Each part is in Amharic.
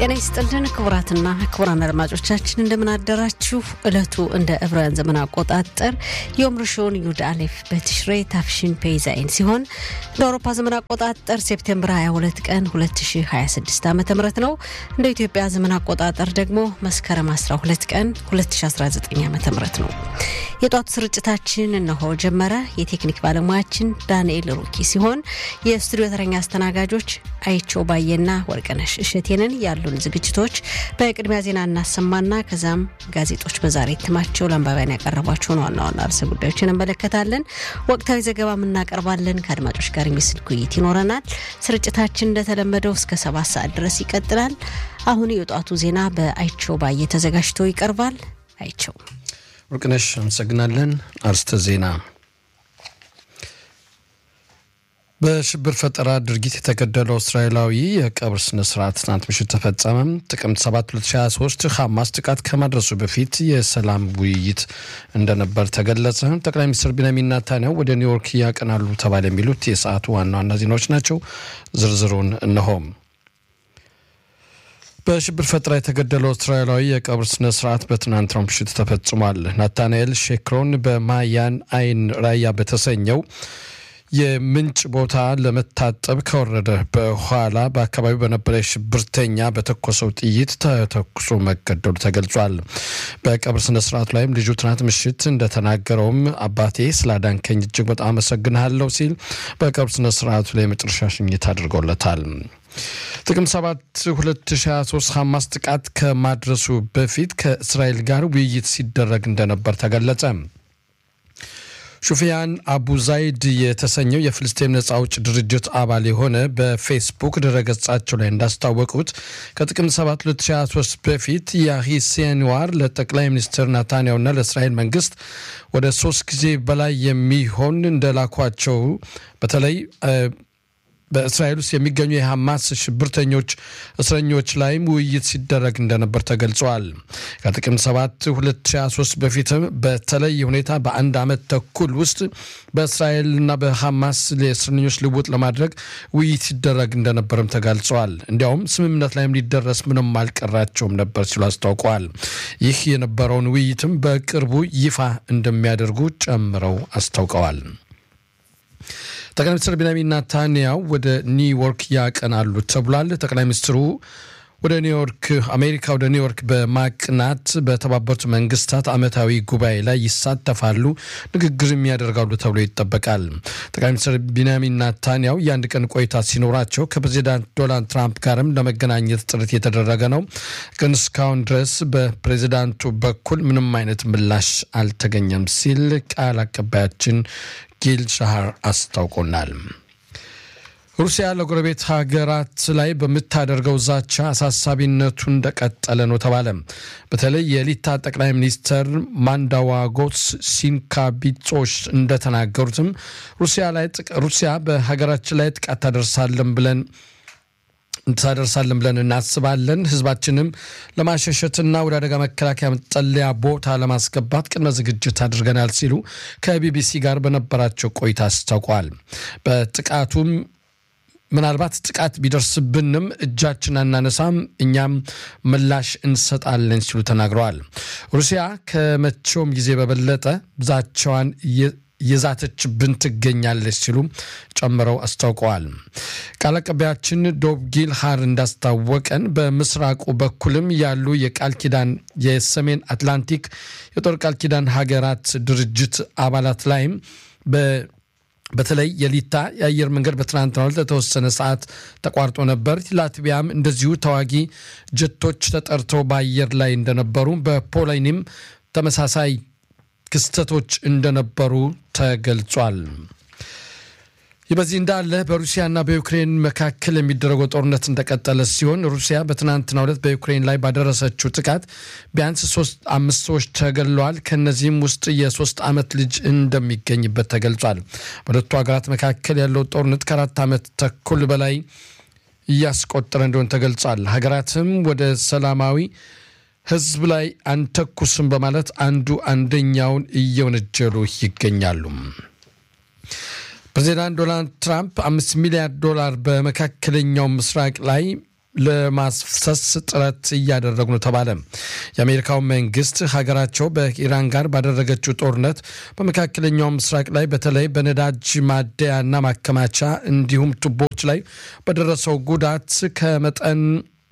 ጤና ይስጥልን ክቡራትና ክቡራን አድማጮቻችን እንደምን አደራችሁ። እለቱ እንደ ዕብራውያን ዘመን አቆጣጠር ዮም ርሾን ዩድ አሌፍ በትሽሬ ታፍሽን ፔይዛይን ሲሆን እንደ አውሮፓ ዘመን አቆጣጠር ሴፕቴምበር 22 ቀን 2026 ዓ ም ነው። እንደ ኢትዮጵያ ዘመን አቆጣጠር ደግሞ መስከረም 12 ቀን 2019 ዓ ም ነው። የጧቱ ስርጭታችን እነሆ ጀመረ። የቴክኒክ ባለሙያችን ዳንኤል ሩኪ ሲሆን የስቱዲዮ ተረኛ አስተናጋጆች አይቸው ባየና ወርቅነሽ እሸቴንን ያሉን ዝግጅቶች በቅድሚያ ዜና እናሰማና ከዛም ጋዜጦች በዛሬ እትማቸው ለአንባቢያን ያቀረቧቸውን ዋና ዋና ርዕሰ ጉዳዮችን እንመለከታለን። ወቅታዊ ዘገባም እናቀርባለን። ከአድማጮች ጋር የሚስልክ ውይይት ይኖረናል። ስርጭታችን እንደተለመደው እስከ ሰባት ሰዓት ድረስ ይቀጥላል። አሁን የጧቱ ዜና በአይቸው ባየ ተዘጋጅቶ ይቀርባል። አይቸው ወርቅነሽ አመሰግናለን። አርስተ ዜና በሽብር ፈጠራ ድርጊት የተገደለው እስራኤላዊ የቀብር ስነ ስርዓት ትናንት ምሽት ተፈጸመ። ጥቅምት 7 2023 ሐማስ ጥቃት ከማድረሱ በፊት የሰላም ውይይት እንደነበር ተገለጸ። ጠቅላይ ሚኒስትር ቢንያሚን ኔታንያሁ ወደ ኒውዮርክ ያቀናሉ ተባለ። የሚሉት የሰዓቱ ዋና ዋና ዜናዎች ናቸው። ዝርዝሩን እነሆም። በሽብር ፈጠራ የተገደለው እስራኤላዊ የቀብር ስነ ስርዓት በትናንትናው ምሽት ተፈጽሟል። ናታንኤል ሼክሮን በማያን አይን ራያ በተሰኘው የምንጭ ቦታ ለመታጠብ ከወረደ በኋላ በአካባቢው በነበረ ሽብርተኛ በተኮሰው ጥይት ተተኩሶ መገደሉ ተገልጿል። በቀብር ስነ ስርዓቱ ላይም ልጁ ትናንት ምሽት እንደተናገረውም አባቴ ስላዳንከኝ እጅግ በጣም አመሰግንሃለሁ ሲል በቀብር ስነ ስርዓቱ ላይ የመጨረሻ ሽኝት አድርጎለታል። ጥቅምት 7 2023 ሐማስ ጥቃት ከማድረሱ በፊት ከእስራኤል ጋር ውይይት ሲደረግ እንደነበር ተገለጸ። ሹፊያን አቡ ዛይድ የተሰኘው የፍልስጤም ነጻ አውጭ ድርጅት አባል የሆነ በፌስቡክ ድረገጻቸው ላይ እንዳስታወቁት ከጥቅምት 7 2023 በፊት ያሂ ሲንዋር ለጠቅላይ ሚኒስትር ናታንያሁና ለእስራኤል መንግስት ወደ ሶስት ጊዜ በላይ የሚሆን እንደላኳቸው በተለይ በእስራኤል ውስጥ የሚገኙ የሐማስ ሽብርተኞች እስረኞች ላይም ውይይት ሲደረግ እንደነበር ተገልጸዋል። ከጥቅምት 7 2023 በፊትም በተለየ ሁኔታ በአንድ ዓመት ተኩል ውስጥ በእስራኤልና በሐማስ የእስረኞች ልውጥ ለማድረግ ውይይት ሲደረግ እንደነበርም ተገልጸዋል። እንዲያውም ስምምነት ላይም ሊደረስ ምንም አልቀራቸውም ነበር ሲሉ አስታውቀዋል። ይህ የነበረውን ውይይትም በቅርቡ ይፋ እንደሚያደርጉ ጨምረው አስታውቀዋል። ጠቅላይ ሚኒስትር ቢንያሚን ናታንያሁ ወደ ኒውዮርክ ያቀናሉ ተብሏል። ጠቅላይ ሚኒስትሩ ወደ ኒውዮርክ አሜሪካ ወደ ኒውዮርክ በማቅናት በተባበሩት መንግስታት ዓመታዊ ጉባኤ ላይ ይሳተፋሉ፣ ንግግርም ያደርጋሉ ተብሎ ይጠበቃል። ጠቅላይ ሚኒስትር ቢንያሚን ናታንያሁ የአንድ ቀን ቆይታ ሲኖራቸው ከፕሬዚዳንት ዶናልድ ትራምፕ ጋርም ለመገናኘት ጥረት የተደረገ ነው። ግን እስካሁን ድረስ በፕሬዚዳንቱ በኩል ምንም አይነት ምላሽ አልተገኘም ሲል ቃል አቀባያችን ጊል ሻሃር አስታውቆናል። ሩሲያ ለጎረቤት ሀገራት ላይ በምታደርገው ዛቻ አሳሳቢነቱ እንደቀጠለ ነው ተባለ። በተለይ የሊታ ጠቅላይ ሚኒስትር ማንዳዋጎስ ሲንካቢጾች እንደተናገሩትም ሩሲያ በሀገራችን ላይ ጥቃት ታደርሳለን ብለን እንታደርሳለን ብለን እናስባለን። ህዝባችንም ለማሸሸትና ወደ አደጋ መከላከያ መጠለያ ቦታ ለማስገባት ቅድመ ዝግጅት አድርገናል ሲሉ ከቢቢሲ ጋር በነበራቸው ቆይታ አስታውቀዋል። በጥቃቱም ምናልባት ጥቃት ቢደርስብንም እጃችን አናነሳም፣ እኛም ምላሽ እንሰጣለን ሲሉ ተናግረዋል። ሩሲያ ከመቼውም ጊዜ በበለጠ ዛቻዋን የዛተችብን ትገኛለች ሲሉ ጨምረው አስታውቀዋል። ቃል አቀባያችን ዶብ ጊልሃር እንዳስታወቀን በምስራቁ በኩልም ያሉ የቃል ኪዳን የሰሜን አትላንቲክ የጦር ቃል ኪዳን ሀገራት ድርጅት አባላት ላይም በተለይ የሊታ የአየር መንገድ በትናንትናው ዕለት ለተወሰነ ሰዓት ተቋርጦ ነበር። ላትቪያም እንደዚሁ ተዋጊ ጀቶች ተጠርተው በአየር ላይ እንደነበሩ በፖላይንም ተመሳሳይ ክስተቶች እንደነበሩ ተገልጿል። ይህ በዚህ እንዳለ በሩሲያና በዩክሬን መካከል የሚደረገው ጦርነት እንደቀጠለ ሲሆን ሩሲያ በትናንትናው ዕለት በዩክሬን ላይ ባደረሰችው ጥቃት ቢያንስ ሶስት አምስት ሰዎች ተገድለዋል። ከእነዚህም ውስጥ የሶስት ዓመት ልጅ እንደሚገኝበት ተገልጿል። በሁለቱ ሀገራት መካከል ያለው ጦርነት ከአራት ዓመት ተኩል በላይ እያስቆጠረ እንደሆነ ተገልጿል። ሀገራትም ወደ ሰላማዊ ሕዝብ ላይ አንተኩስም በማለት አንዱ አንደኛውን እየወነጀሉ ይገኛሉ። ፕሬዚዳንት ዶናልድ ትራምፕ አምስት ሚሊያርድ ዶላር በመካከለኛው ምስራቅ ላይ ለማፍሰስ ጥረት እያደረጉ ነው ተባለ። የአሜሪካው መንግስት ሀገራቸው በኢራን ጋር ባደረገችው ጦርነት በመካከለኛው ምስራቅ ላይ በተለይ በነዳጅ ማደያና ማከማቻ እንዲሁም ቱቦች ላይ በደረሰው ጉዳት ከመጠን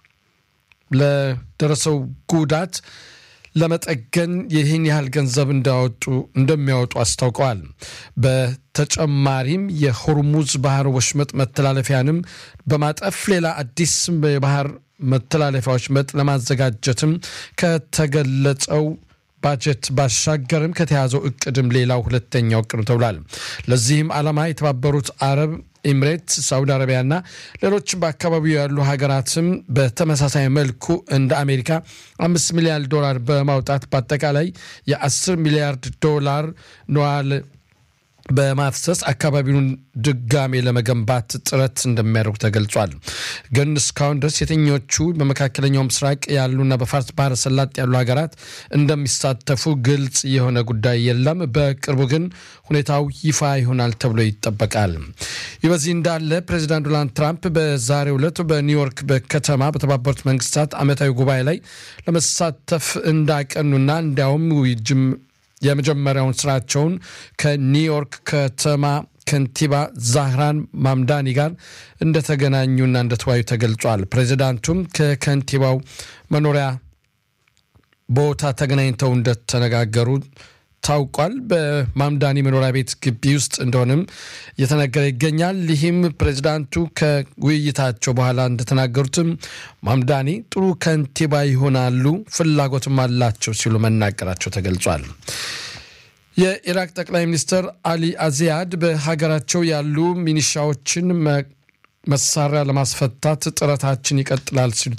ለደረሰው ጉዳት ለመጠገን ይህን ያህል ገንዘብ እንዳወጡ እንደሚያወጡ አስታውቀዋል። በተጨማሪም የሆርሙዝ ባህር ወሽመጥ መተላለፊያንም በማጠፍ ሌላ አዲስ የባህር መተላለፊያዎች መጥ ለማዘጋጀትም ከተገለጸው ባጀት ባሻገርም ከተያዘው እቅድም ሌላው ሁለተኛው እቅድ ነው ተብሏል። ለዚህም ዓላማ የተባበሩት አረብ ኤምሬት፣ ሳውዲ አረቢያና ሌሎችም በአካባቢው ያሉ ሀገራትም በተመሳሳይ መልኩ እንደ አሜሪካ አምስት ሚሊያርድ ዶላር በማውጣት በአጠቃላይ የአስር ሚሊያርድ ዶላር ነዋል በማፍሰስ አካባቢውን ድጋሜ ለመገንባት ጥረት እንደሚያደርጉ ተገልጿል። ግን እስካሁን ድረስ የትኞቹ በመካከለኛው ምስራቅ ያሉና በፋርስ ባህረ ሰላጤ ያሉ ሀገራት እንደሚሳተፉ ግልጽ የሆነ ጉዳይ የለም። በቅርቡ ግን ሁኔታው ይፋ ይሆናል ተብሎ ይጠበቃል። ይህ በዚህ እንዳለ ፕሬዚዳንት ዶናልድ ትራምፕ በዛሬው ዕለት በኒውዮርክ በከተማ በተባበሩት መንግስታት ዓመታዊ ጉባኤ ላይ ለመሳተፍ እንዳቀኑና እንዲያውም ጅም የመጀመሪያውን ስራቸውን ከኒውዮርክ ከተማ ከንቲባ ዛህራን ማምዳኒ ጋር እንደተገናኙና እንደተወያዩ ተገልጿል። ፕሬዚዳንቱም ከከንቲባው መኖሪያ ቦታ ተገናኝተው እንደተነጋገሩ ታውቋል። በማምዳኒ መኖሪያ ቤት ግቢ ውስጥ እንደሆነም እየተነገረ ይገኛል። ይህም ፕሬዚዳንቱ ከውይይታቸው በኋላ እንደተናገሩትም ማምዳኒ ጥሩ ከንቲባ ይሆናሉ፣ ፍላጎትም አላቸው ሲሉ መናገራቸው ተገልጿል። የኢራቅ ጠቅላይ ሚኒስትር አሊ አዚያድ በሀገራቸው ያሉ ሚኒሻዎችን መሳሪያ ለማስፈታት ጥረታችን ይቀጥላል ሲሉ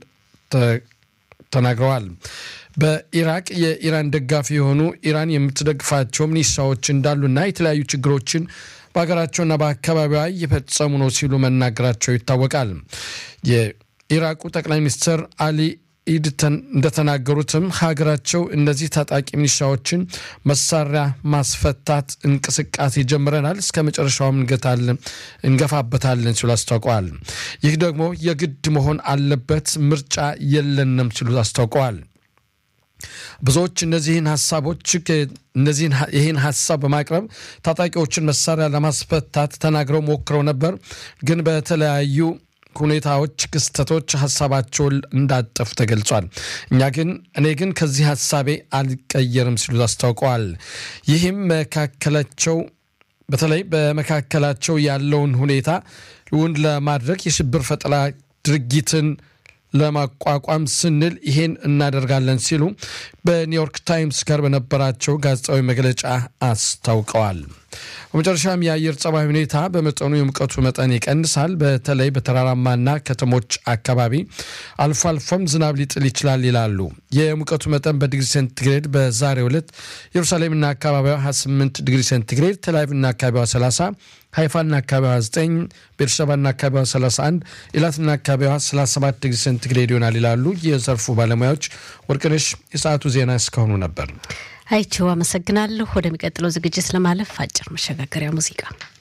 ተናግረዋል። በኢራቅ የኢራን ደጋፊ የሆኑ ኢራን የምትደግፋቸው ሚኒሻዎች እንዳሉና የተለያዩ ችግሮችን በሀገራቸውና በአካባቢዋ እየፈጸሙ ነው ሲሉ መናገራቸው ይታወቃል። የኢራቁ ጠቅላይ ሚኒስትር አሊ ኢድ እንደተናገሩትም ሀገራቸው እነዚህ ታጣቂ ሚኒሻዎችን መሳሪያ ማስፈታት እንቅስቃሴ ጀምረናል፣ እስከ መጨረሻውም እንገፋበታለን ሲሉ አስታውቀዋል። ይህ ደግሞ የግድ መሆን አለበት፣ ምርጫ የለንም ሲሉ አስታውቀዋል። ብዙዎች እነዚህን ሀሳቦች እነዚህን ይህን ሀሳብ በማቅረብ ታጣቂዎችን መሳሪያ ለማስፈታት ተናግረው ሞክረው ነበር ግን በተለያዩ ሁኔታዎች፣ ክስተቶች ሀሳባቸውን እንዳጠፉ ተገልጿል። እኛ ግን እኔ ግን ከዚህ ሀሳቤ አልቀየርም ሲሉ አስታውቀዋል። ይህም መካከላቸው በተለይ በመካከላቸው ያለውን ሁኔታ እውን ለማድረግ የሽብር ፈጠራ ድርጊትን ለማቋቋም ስንል ይሄን እናደርጋለን ሲሉ በኒውዮርክ ታይምስ ጋር በነበራቸው ጋዜጣዊ መግለጫ አስታውቀዋል። በመጨረሻም የአየር ጸባይ ሁኔታ በመጠኑ የሙቀቱ መጠን ይቀንሳል። በተለይ በተራራማና ከተሞች አካባቢ አልፎ አልፎም ዝናብ ሊጥል ይችላል ይላሉ። የሙቀቱ መጠን በዲግሪ ሴንቲግሬድ በዛሬው ዕለት ኢየሩሳሌምና አካባቢዋ 28 ዲግሪ ሴንቲግሬድ፣ ተላቪቭና አካባቢዋ 30 ሃይፋና አካባቢዋ 9 ቤርሸባና አካባቢዋ 31 ኢላትና አካባቢዋ 37 ዲግሪ ሴንቲግሬድ ይሆናል ይላሉ የዘርፉ ባለሙያዎች። ወርቅነሽ የሰዓቱ ዜና እስካሁኑ ነበር። አይቼው አመሰግናለሁ። ወደሚቀጥለው ዝግጅት ለማለፍ አጭር መሸጋገሪያ ሙዚቃ